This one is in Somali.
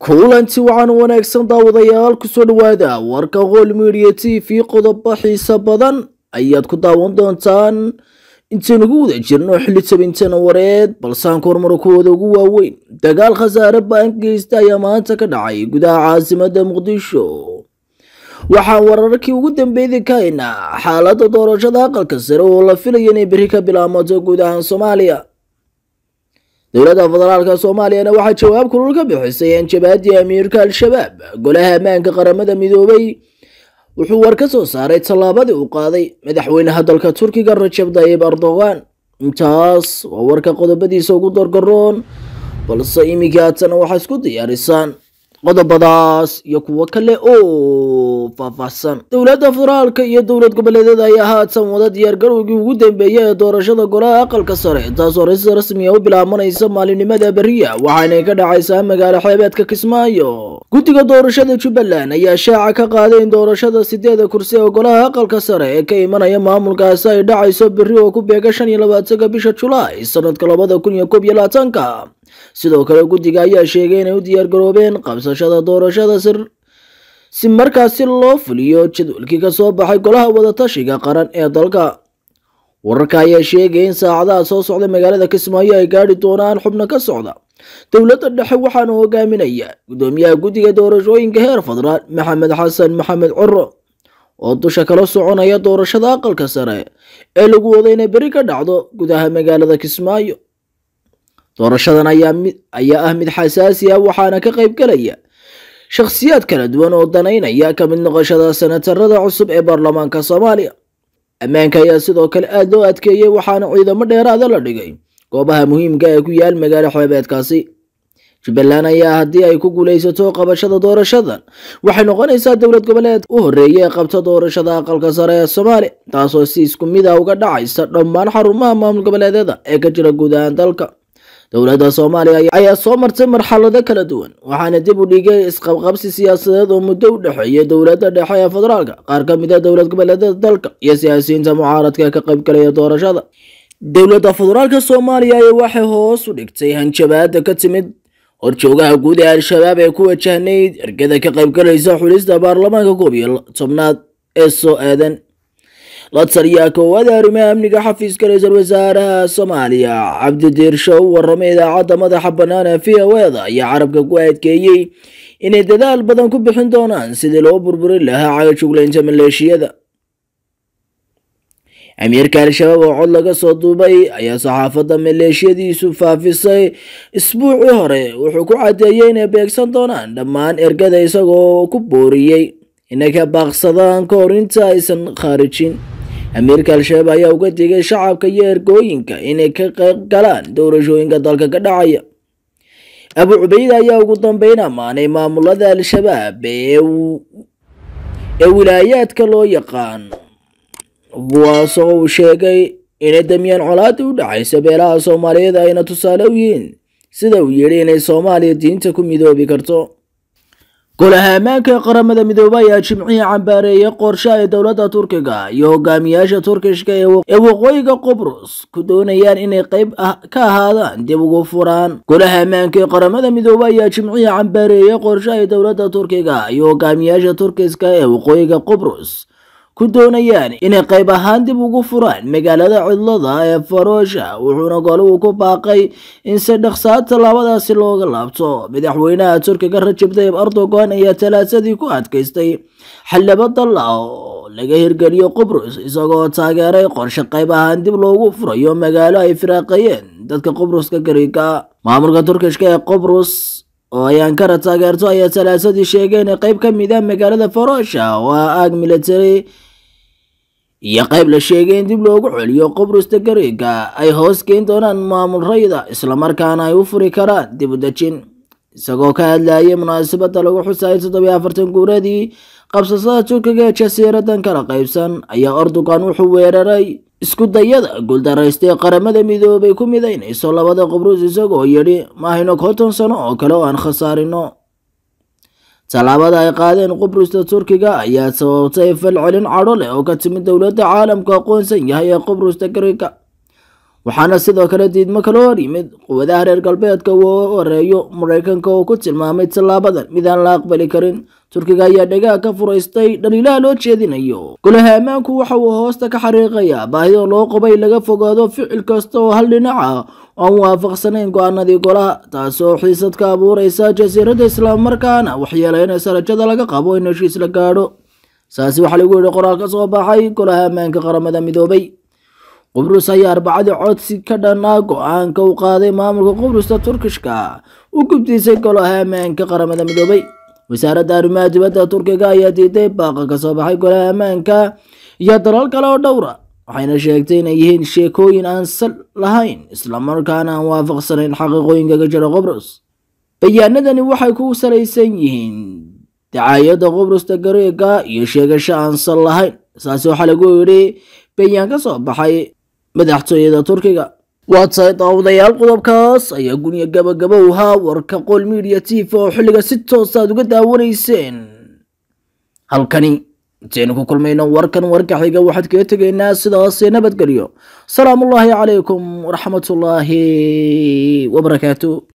kulanti waxaan wanaagsan daawadayaal kusoo dhawaada warka qool media t v qodobo xiisa badan ayaad ku daawan doontaan intaynu ku wada jirno xilli tabintana wareed balsaanka horumarkooda ugu waaweyn dagaal khasaare baan geysta ayaa maanta ka dhacay gudaha caasimada muqdisho waxaan wararkii ugu dambeeyay ka haynaa xaalada doorashada aqalka sare oo la filaya inay beri ka bilaamato guud ahaan soomaaliya dowladda federaalka soomaaliyana waxaa jawaab kulul ka bixisay anjabaadii amiirka al-shabaab golaha ammaanka qaramada midoobay wuxuu war ka soo saaray tallaabadii uu qaaday madaxweynaha dalka turkiga rajab tayyib erdogan intaas waa warka qodobadiisa ugu dorgaroon balse iminkii haatana waxaa isku diyaarisaan qodobadaas iyo kuwo kale oo faahfaahsan dowladda federaalka iyo dowlad goboleedyada ayaa haatan wada diyaargarowgii ugu dambeeyay ee doorashada golaha aqalka sare taasoo rais rasmiya u bilaabanaysa maalinimada beriya waxaanay ka dhacaysaa magaalo xeebeedka kismaayo guddiga doorashada jubbaland ayaa shaaca ka qaaday in doorashada sideeda kursi ee golaha aqalka sare ee ka imanaya maamulkaasi ay dhacayso beri oo ku beega shan iyo labaatanka bisha julaay sanadka labada kun iyo koob iyo labaatanka sidoo kale guddiga ayaa sheegay inay u diyaargaroobeen qabsashada doorashada sir si markaasi loo fuliyo jadwalkii kasoo baxay golaha wadatashiga qaran ee dalka wararka ayaa sheegay in saacadaha soo socda magaalada kismaayo ay gaadhi doonaan xubno ka socda dowladda dhexe waxaana hogaaminaya gudoomiyaha guddiga doorashooyinka heer federaal maxamed xasan maxamed coro oo dusha kala soconaya doorashada aqalka sare ee lagu wada inay beri ka dhacdo gudaha magaalada kismaayo doorashadan ayaa ah mid xasaasi ah waxaana ka qayb galaya shakhsiyaad kala duwan oo danaynaya ka mid noqoshada senatarada cusub ee baarlamaanka soomaaliya ammaanka ayaa sidoo kale aada loo adkeeyey waxaana ciidamo dheeraada la dhigay goobaha muhiimka ee ku yaal magaalo xeebeedkaasi jubbaland ayaa haddii ay ku guulaysato qabashada doorashadan waxay noqonaysaa dowlad goboleed u horeeya ee qabta doorashada aqalka sare ee soomaaliya taasoo si isku mid a uga dhacaysa dhammaan xarumaha maamul goboleedyada ee ka jira guud ahaan dalka dowladda soomaaliya ayaa soo martay marxalado kala duwan waxaana dib u dhigay isqabqabsi siyaasadeed oo muddo u dhexeeya dowladda dhexe ee federaalka qaar ka mid a dowlad goboleedyada dalka iyo siyaasiyiinta mucaaradka ka qaybgalaya doorashada dowladda federaalka soomaaliya ayaa waxay hoos u dhigtay hanjabaada ka timid horjoogaha guud ee al-shabaab ee ku wajahnayd ergada ka qaybgalaysa xulista baarlamaanka koob iyo tobnaad ee soo aadan la taliyaa koowaada arrimaha amniga xafiiska ra-iisul wasaaraha soomaaliya cabdidiirsho u waramay idaacadda madaxa bannaan ee v o eda ayaa carabka ku adkeeyey inay dadaal badan ku bixin doonaan sidii loo burburin lahaa cagajuglaynta maleeshiyada amiirka al-shabaab oo cod laga soo duubay ayaa saxaafadda maleeshiyadiisu faafisay isbuucii hore wuxuu ku caddeeyey inay beegsan doonaan dhammaan ergada isagoo ku booriyey inay ka baaqsadaan ka hor inta aysan khaarijin amiirka al-shabaab ayaa uga digay shacabka iyo ergooyinka inay ka qayb galaan doorashooyinka dalka ka dhacaya abu cubeyd ayaa ugu dambeyn ammaanay maamulada al-shabaab ee wilaayaadka loo yaqaan kuwaasoo uu sheegay inay damiyaan colaada u dhacaysa beelaha soomaaliyeed ayna tusaale u yihiin sida uu yidhi inay soomaaliya diinta ku midoobi karto golaha ammaanka ee qaramada midoobay ayaa jimcihii cambaareeyay qorshe ay dowladda turkiga iyo hogaamiyaasha turkishka ee waqooyiga qubrus ku doonayaan inay qayb ka ahaadaan dib ugu furaan golaha ammaanka ee qaramada midoobay ayaa jimcihii cambaareeyay qorshe ay dowladda turkiga iyo hogaamiyaasha turkiska ee waqooyiga qubrus ku doonayaan inay qayb ahaan dib ugu furaan magaalada cidlada ee faroosha wuxuuna goluhu ku baaqay in si dhaqsaad tallaabadaasi looga laabto madaxweynaha turkiga rajab tayyib erdogan ayaa talaasadii ku adkaystay xildhibo dal ah oo laga hirgeliyo qubrus isagoo taageeray qorshe qayb ahaan dib loogu furayo magaalo ay firaaqayeen dadka qubruska gariga maamulka turkishka ee qubrus oo ay ankara taageerto ayaa talaasadii sheegay inay qayb ka mid ah magaalada faroosha oo ah aag military iyo qayb la sheegay in dib loogu celiyo qubrusta gariga ay hoos geyn doonaan maamul rayda islamarkaana ay u furi karaan dib u dejin isagoo ka hadlayay munaasabadda lagu xusayay toddobiyo afartan guuradii qabsashada turkiga ee jasiiradan kala qaybsan ayaa erdogan wuxuu weeraray isku dayada guuldaraystay qaramada midoobay ku midaynayso labada qubrus isagoo yidhi mahayno konton sano oo kale oo aan khasaarino tallaabada ay qaadeen qubrusta turkiga ayaa sababtay falcelin cadho leh oo ka timid dowladda caalamku aqoonsan yahay ee qubrusta gariga waxaana sidoo kale diidmo kala hor yimid quwadaha reer galbeedka uu horeeyo maraykanka oo ku tilmaamay tallaabadan midaan la aqbali karin turkiga ayaa dhagaha ka furaystay dhaliilaha loo jeedinayo golaha ammaanku waxa uu hoosta ka xariiqayaa baahida loo qabay laga fogaado ficil kasta oo hal dhinac ah oo aan waafaqsanayn go-aanadii golaha taasoo xiisad ka abuureysa jasiiradda islaammarkaana waxyeeleynaysa rajada laga qabo in heshiis la gaadho saasi waxaa lagu yidhi qoraal ka soo baxay golaha ammaanka qaramada midoobay qubrus ayaa arbacadii codsi ka dhanaa go-aanka u qaaday maamulka qubrusta turkishka u gubdiisay golaha ammaanka qaramada midoobay wasaaradda arrimaha dibadda turkiga ayaa diiday baaqa ka soo baxay golaha ammaanka iyo dalal kale oo dhowra waxayna sheegtay inay yihiin sheekooyin aan sal lahayn islamarkaana aan waafaqsanayn xaqiiqooyinka ka jira qubrus bayaanadani waxay ku salaysan yihiin dacaayadda qubrusta gareega iyo sheegasho aan sal lahayn saasi waxaa lagu yidhi bayaan ka soo baxay madaxtooyada turkiga waa tahay daawadayaal qodobkaas ayaa guniya gabagabowhaa warka qool media t v oo xilliga si toos aad uga daawanayseen halkani intaynu ku kulmayno warkan warka xiga waxaad kaga tegaynaa sidaas nabadgelyo salaamullaahi calaykum waraxmatullaahi wabarakaatu